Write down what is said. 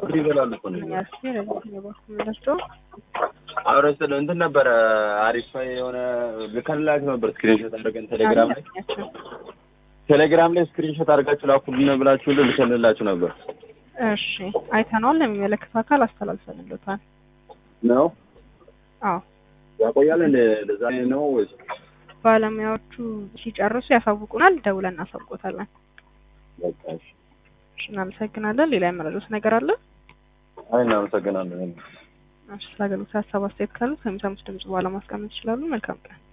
ብር ይበላሉ እኮ ነው። ያስ ለዚህ የባኩ ምንደርሶ አብረ ስለ እንትን ነበረ አሪፍ የሆነ ልከላችሁ ነበር ስክሪንሾት አድርገን ቴሌግራም ላይ ቴሌግራም ላይ ስክሪንሾት አድርጋችሁ ላኩልን ብላችሁ ልከልላችሁ ነበር እሺ አይተነዋል። ለሚመለከተው አካል አስተላልፈንልታል። ነው አዎ ያቆያል እንደ ለዛ ነው ወይስ ባለሙያዎቹ ሲጨርሱ ያሳውቁናል። ደውለን እናሳውቆታለን። በቃ እሺ እሺ እናመሰግናለን። ሌላ የመረዱት ነገር አለ? አይ እናመሰግናለን እሺ ስለ አገልግሎት ሀሳብ አስተያየት ካሉት ከሚሰሙት ድምጽ በኋላ ማስቀመጥ ይችላሉ። መልካም ቀን